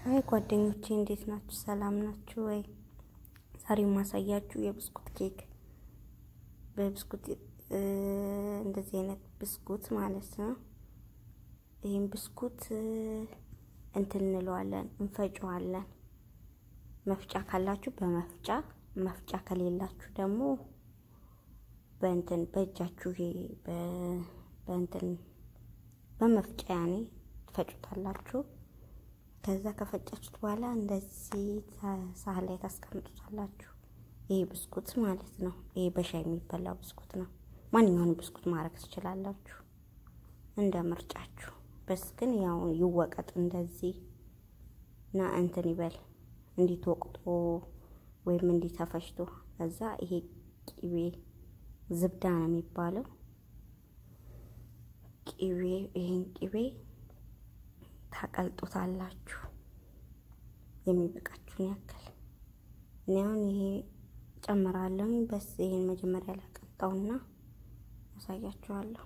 ሀይ ጓደኞቼ እንዴት ናችሁ? ሰላም ናችሁ ወይ? ዛሬ የማሳያችሁ የብስኩት ኬክ በብስኩት እንደዚህ አይነት ብስኩት ማለት ነው። ይህም ብስኩት እንትን እንለዋለን፣ እንፈጨዋለን። መፍጫ ካላችሁ በመፍጫ መፍጫ ከሌላችሁ ደግሞ በእንትን በእጃችሁ በእንትን በመፍጫ ያኔ ትፈጩታላችሁ። ከዛ ከፈጫችሁት በኋላ እንደዚህ ሳህን ላይ ታስቀምጡታላችሁ። ይሄ ብስኩት ማለት ነው። ይሄ በሻይ የሚበላው ብስኩት ነው። ማንኛውንም ብስኩት ማድረግ ትችላላችሁ እንደ ምርጫችሁ። በስ ግን ያው ይወቀጥ እንደዚህ እና እንትን ይበል እንዲትወቅጦ ወይም እንዲተፈሽቶ ከዛ ይሄ ቂቤ ዝብዳ ነው የሚባለው ቂቤ ይሄን ቂቤ ታቀልጡታላችሁ የሚበቃችሁን ያክል። እኔ አሁን ይሄ ጨምራለሁ። በስ ይሄን መጀመሪያ ላቀልጠውና ያሳያችኋለሁ።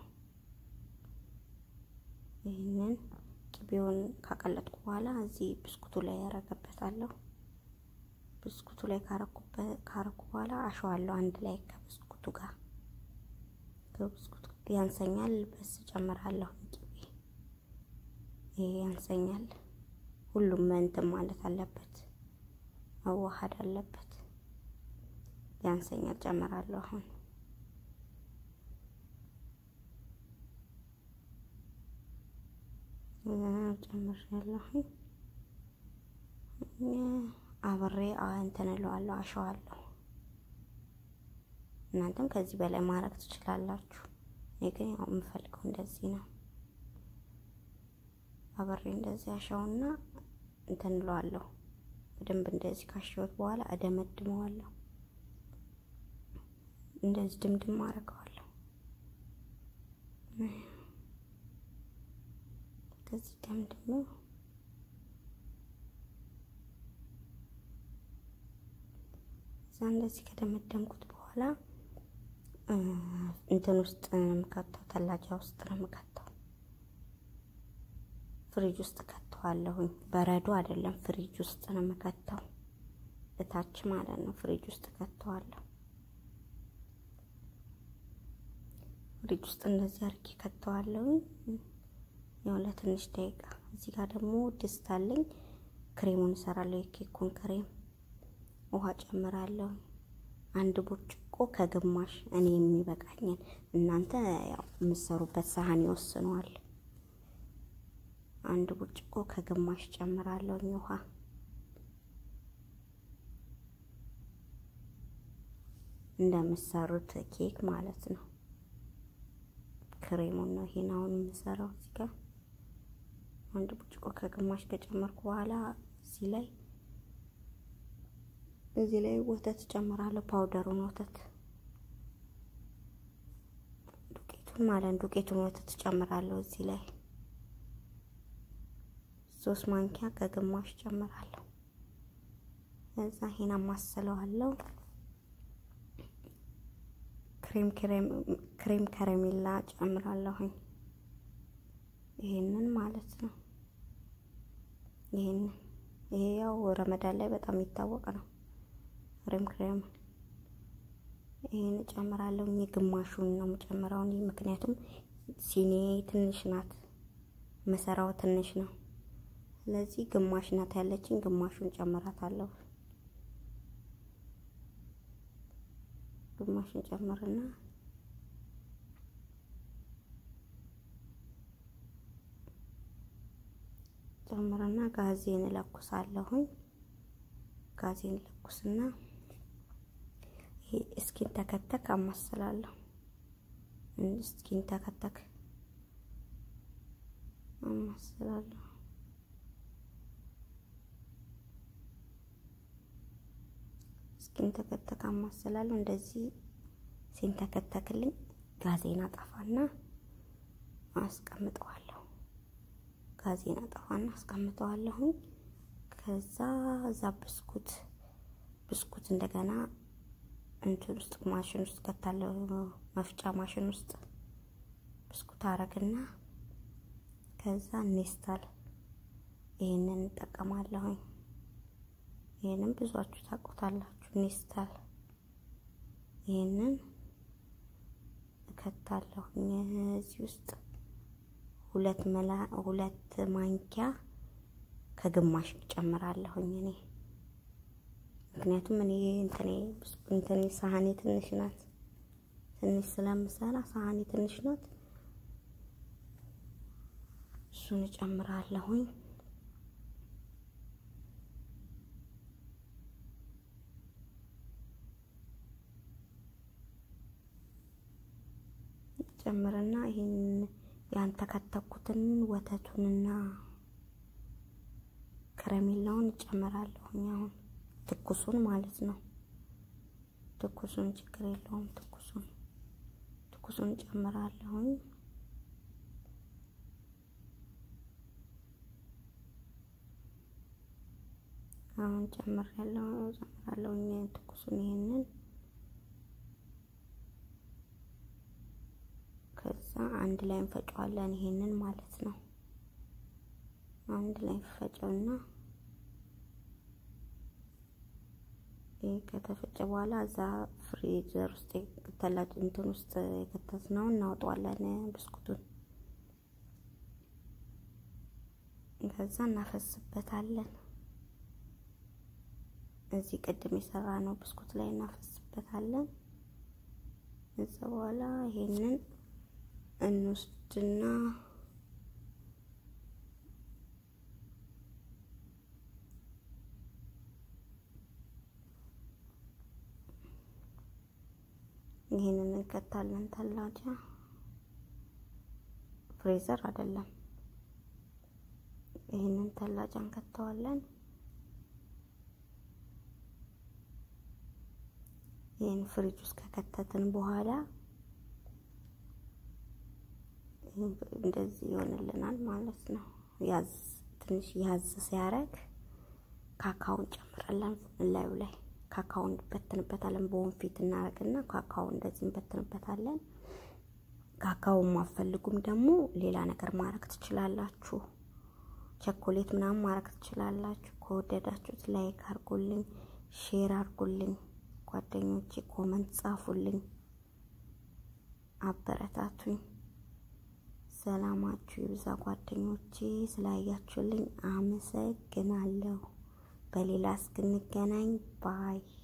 ይህንን ቅቤውን ካቀለጥኩ በኋላ እዚህ ብስኩቱ ላይ ያረገበታለሁ። ብስኩቱ ላይ ካረኩ በኋላ አሸዋለሁ አንድ ላይ ከብስኩቱ ጋር ከብስኩቱ ያንሰኛል። በስ ጨምራለሁ ቅቤ ይሄ ያንሰኛል። ሁሉም እንትን ማለት አለበት፣ መዋሃድ አለበት። ያንሰኛል፣ ጨምራለሁ አሁን ጨምሬያለሁ። አብሬ እንትን እለዋለሁ፣ አሸዋለሁ። እናንተም ከዚህ በላይ ማድረግ ትችላላችሁ። እኔ ግን ያው የምፈልገው እንደዚህ ነው። አብሬ እንደዚህ አሻውና እንትን እለዋለሁ። በደንብ እንደዚህ ካሸሁት በኋላ እደመድመዋለሁ። እንደዚህ ድምድም አደርገዋለሁ። እንደዚህ ደምድሞ እዛ እንደዚህ ከደመደምኩት በኋላ እንትን ውስጥ ነው የምከተው፣ ተላጃ ውስጥ ነው የምከተው። ፍሪጅ ውስጥ ከተዋለሁኝ። በረዶ አይደለም፣ ፍሪጅ ውስጥ ነው የምከተው፣ እታች ማለት ነው። ፍሪጅ ውስጥ ከተዋለሁ። ፍሪጅ ውስጥ እንደዚህ አድርጌ ከተዋለሁኝ ያው ለትንሽ ደቂቃ። እዚህ ጋር ደግሞ ድስት አለኝ፣ ክሬሙን እሰራለሁ። የኬኩን ክሬም ውሃ ጨምራለሁ። አንድ ብርጭቆ ከግማሽ እኔ የሚበቃኝን፣ እናንተ ያው የምትሰሩበት ሳህን ይወስነዋል። አንድ ብርጭቆ ከግማሽ ጨምራለሁ ውሃ። እንደምትሰሩት ኬክ ማለት ነው። ክሬሙን ነው ይሄን አሁን የምሰራው። እዚህ ጋር አንድ ብርጭቆ ከግማሽ ከጨመርኩ በኋላ እዚህ ላይ እዚህ ላይ ወተት ጨምራለሁ። ፓውደሩን ወተት ዱቄቱን ማለት ዱቄቱን ወተት ጨምራለሁ እዚህ ላይ ሶስት ማንኪያ ከግማሽ ጨምራለሁ። እዛ ይሄን አማስለዋለሁ። ክሬም ክሬም ከረሜላ ጨምራለሁኝ። ይሄንን ማለት ነው። ይሄንን ይሄ ያው ረመዳን ላይ በጣም የሚታወቅ ነው። ክሬም ክሬም ይሄን ጨምራለሁ። ግማሹን ነው የምጨምረው ምክንያቱም ሲኒ ትንሽ ናት፣ መሰራው ትንሽ ነው። ስለዚህ ግማሽ ናት ያለችኝ፣ ግማሹን ጨምራታለሁ። ግማሹን ጨምርና ጨምርና ጋዜን እለኩሳለሁኝ። ጋዜን እለኩስና ይሄ እስኪን ተከተክ አማስላለሁ። እስኪን ተከተክ አማስላለሁ። እስኪን ተከተክ አማስላለሁ። እንደዚህ ሲንተከተክልኝ ጋዜን አጠፋና አስቀምጠዋለሁ። ጋዜን አጠፋና አስቀምጠዋለሁኝ። ከዛ እዛ ብስኩት ብስኩት እንደገና እንትን ውስጥ ማሽን ውስጥ ከታለው መፍጫ ማሽን ውስጥ ብስኩት አረግና ከዛ ኔስታል ይሄንን እጠቀማለሁኝ። ይህንን ብዙችሁ ታውቁታላችሁ። ኔስታል ይህንን እከታለሁኝ እዚህ ውስጥ ሁለት መላ ሁለት ማንኪያ ከግማሽ ጨምራለሁኝ እኔ ምክንያቱም እኔ እንትኔ እንትኔ ሳህኔ ትንሽ ናት። ትንሽ ስለምሰራ ሳህኔ ትንሽ ናት። እሱን እጨምራለሁኝ። ጨምርና ይህን ያንተከተኩትን ወተቱንና ከረሜላውን እጨምራለሁኝ። አሁን ትኩሱን ማለት ነው። ትኩሱን ችግር የለውም። ትኩሱን ትኩሱን እጨምራለሁኝ። አሁን ጨምራለሁ ጨምራለሁኝ ትኩሱን ይሄንን ከዛ አንድ ላይ እንፈጨዋለን። ይሄንን ማለት ነው። አንድ ላይ ፈጨውና ይሄ ከተፈጨ በኋላ እዛ ፍሪዘር ውስጥ ተላጭ እንትን ውስጥ የከተትነው እናወጣዋለን ብስኩቱን። ከዛ እናፈስበታለን። እዚህ ቅድም የሰራ ነው ብስኩት ላይ እናፈስበታለን። እዛ በኋላ ይሄንን እንወስድና ይህንን እንከታለን። ተላጃ ፍሬዘር አይደለም። ይህንን ተላጃ እንከተዋለን። ይህን ፍሪጅ ውስጥ ከከተትን በኋላ እንደዚህ ይሆንልናል ማለት ነው። ያዝ ትንሽ ያዝ ሲያረግ ካካውን ጨምረለን ላዩ ላይ ካካውን እንበትንበታለን። በወንፊት እናረግና ካካውን እንደዚህ እንበትንበታለን። ካካውን ማፈልጉም ደግሞ ሌላ ነገር ማድረግ ትችላላችሁ። ቸኮሌት ምናምን ማድረግ ትችላላችሁ። ከወደዳችሁት ላይክ አርጉልኝ፣ ሼር አርጉልኝ፣ ጓደኞቼ ኮመንት ጻፉልኝ፣ አበረታቱኝ። ሰላማችሁ ይብዛ ጓደኞቼ። ስላያችሁልኝ አመሰግናለሁ። በሌላ እስክንገናኝ ባይ